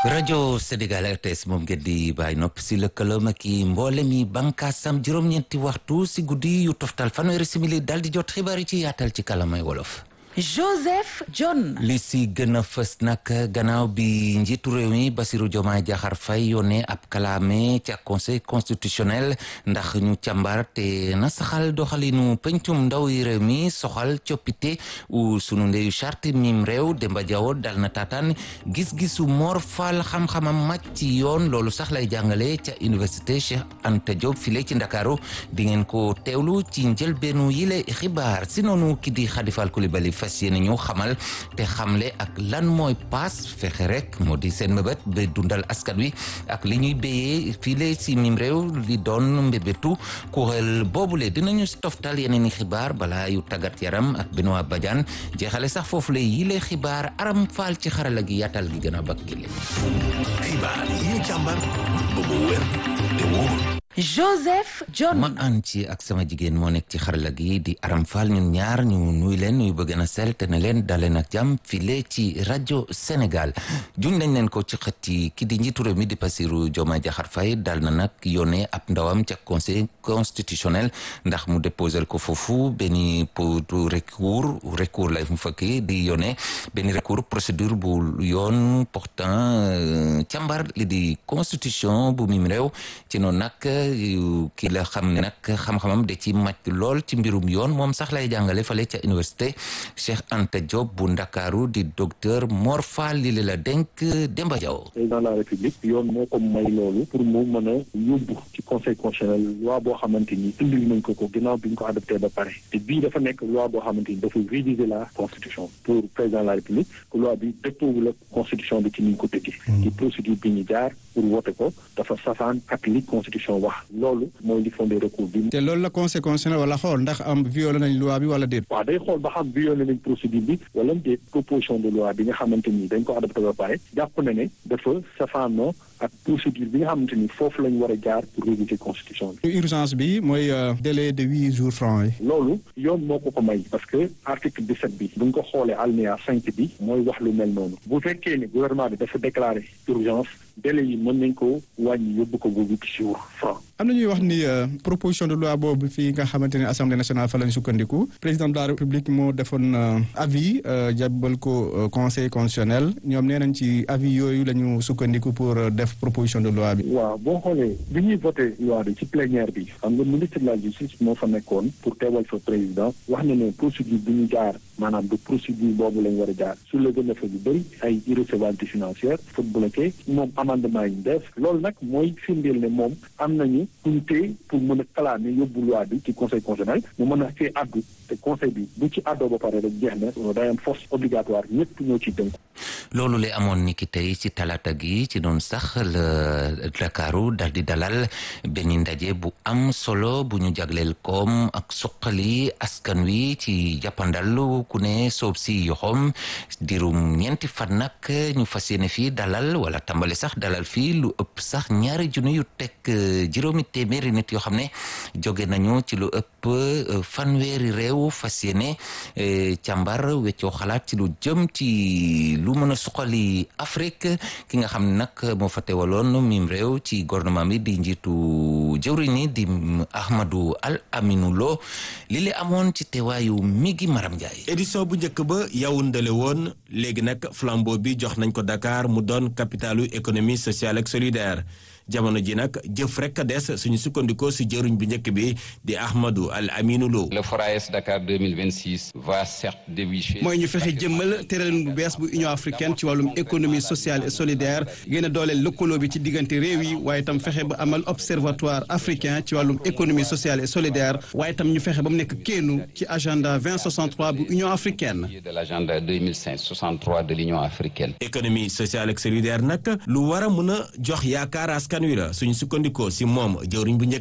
rajo Sénégal RTS moom ngeen di bàyyi nopp si lëkkaloom ak i mboolem yi bànkaasam juróom-ñeenti waxtu si guddi yu toftal fanweeri simili dal di jot xibaar yi ci yaatal ci kalamay wolof. Joseph John. li si gën a fës nag gannaaw bi njiitu réew mi Bassirou Diomaye Diakhar Faye yónnee ab kalaame ca conseil constitutionnel ndax ñu càmbar te na saxal doxalinu pencum ndaw yi réew mi soxal coppite u sunu ndeyu charte mim réew Demba Diawo dal na taataan gis-gisu Mor Fall xam-xamam màcc ci yoon loolu sax lay jàngale ca université Cheikh Anta Diop file ci Ndakaaru di ngeen ko teewlu ci njëlbeenu yile xibaar si noonu ki di Khadifal Coulibaly fas yéene ñu xamal te xamle ak lan mooy paas fexe rek moo di seen mbébét ba dundal askan wi ak li ñuy béyee file si mim réew li doon mbébétu kuréel boobule dinañu toftal yeneen i xibaar balaa yu tàggat yaram ak Benoît Badiane jeexale sax foofu la yile xibaar aram faal ci xarala gi yaatal gi gën a bakk gi xibaar yi ñu càmbar ba mu wér te wóor Joseph John. ma ànd ci ak sama jigéen moo nekk ci xarala gi di aram faal ñun ñaar ñu nuy leen nuy bëgg na sel te ne leen daleen ak jàmm file ci rajo Sénégal juñ nañ leen ko ci xët yi ki di njiitu réew mi di Bassirou Diomaye Diakhar Faye dal na nag yónnee ab ndawam ca conseil constitutionnel ndax mu déposer ko foofu benn pour recours recours lay mu fekk di yónnee benn recours procédure bu yoon portant càmbar li di constitution bu mim réew ci noonu nag ki la xam ne nag xam-xamam da ci màcc lool ci mbirum yoon moom sax lay jàngale fale ca université Cheikh Anta Diop bu Ndakaaru di docteur Mor Fall li la denk Demba Diaw président de la république yoon moo ko may loolu pour mu mën a yóbbu ci conseil constitutionnel loi boo xamante ni indil nañ ko ko ginnaaw bi ñu ko adopté ba pare te bii dafa nekk loi boo xamante ni dafa réviser la constitution pour président de la république que loi bi dëppoowu la constitution bi ci ni ñu ko tëggee ci procédure bi ñu jaar pour voter ko dafa safaan ak li constitution wax loolu mooy li fondé recours bi. te loolu la conseil constitutionnel wala xool ndax am violé nañ loi bi wala déet. waaw day xool ba xam violé nañ procédure bi wala déet proposition de loi bi nga xamante ni dañ ko adopté ba pare jàpp na ne dafa safaanoo ak procédure bi nga xamante ni foofu lañ war a jaar pour réviser constitution bi. urgence bi mooy délai de huit jours francs yi. loolu yoon moo ko ko may parce que article 17 bi bu ñu ko xoolee alinéa 5 bi mooy wax lu mel noonu bu fekkee ne gouvernement bi dafa déclaré urgence délai yi mën nañ ko wàññi yóbbu ko ba huit jours francs. am na ñuy wax ni proposition de loi boobu fii nga xamante ne assemblée nationale fa lañ sukkandiku président de la république moo defoon avis jàbbal ko conseil constitutionnel ñoom nee nañ ci avis yooyu la ñu sukkandiku pour def proposition de loi bi. waaw boo xoolee bi ñuy voté loi bi ci plénière bi xam nga ministre de la justice moo fa nekkoon pour teewal fa président wax na ne procédure bi ñu jaar maanaam du procédure boobu lañ war a jaar su la gën a fa yu bëri ay irrecevabilité financière fa bloqué moom amendement yi ñu def loolu nag mooy firndeel ne moom am nañu unité pour mën a kalaame yóbbu loi bi ci conseil constitutionnel mu mën a fee addu te conseil bi bu ci addoo ba pare rek jeex na day am force obligatoire ñëpp ñoo ciy tënku. loolu la amoon ni ki tey ci talaata gi ci doon sax la Dakaru dal di dalal benn ndaje bu am solo bu ñu jagleel koom ak suqali askan wi ci jàppandal ku ne soob si yoxoom dirum ñeenti fan nag ñu fas yéene fii dalal wala tàmbali sax dalal fii lu ëpp sax ñaari junni yu teg juróomi téeméeri nit yoo xam ne jóge nañu ci lu ëpp fanweeri réew fas yéene càmbar weccoo xalaat ci lu jëm ci lu mën a suqali Afrique ki nga xam ne nag moo fa teewaloon mim réew ci gouvernement bi di njiitu jëwriñ ni di Ahmadou Al Aminou Lo li le amoon ci teewaayu Migi Maram Ndiaye. édition bu njëkk ba Yaoundé la woon léegi nag flambeau bi jox nañ ko Dakar mu doon capitalu économie sociale ak solidaire. jamono ji nag jëf rek a des suñu sukkandikoo si jëruñ bu njëkk bi di Ahmadou Al Aminou Lo. le FORAES Dakar 2026 va certes dévicher. mooy ñu fexe jëmmal tëralin bu bees bu Union africaine ci wàllum économie sociale et solidaire gën a dooleel lëkkaloo bi ci diggante réew yi waaye itam fexe ba amal observatoire africain ci wàllum économie sociale et solidaire waaye itam ñu fexe ba mu nekk kéenu ci agenda 2063 bu Union africaine. de l' agenda 2063 de l' Union africaine. économie sociale ak solidaire nag lu war a mën a jox yaakaar askan wi la suñu sukkandikoo si moom jëwriñ bu njëkk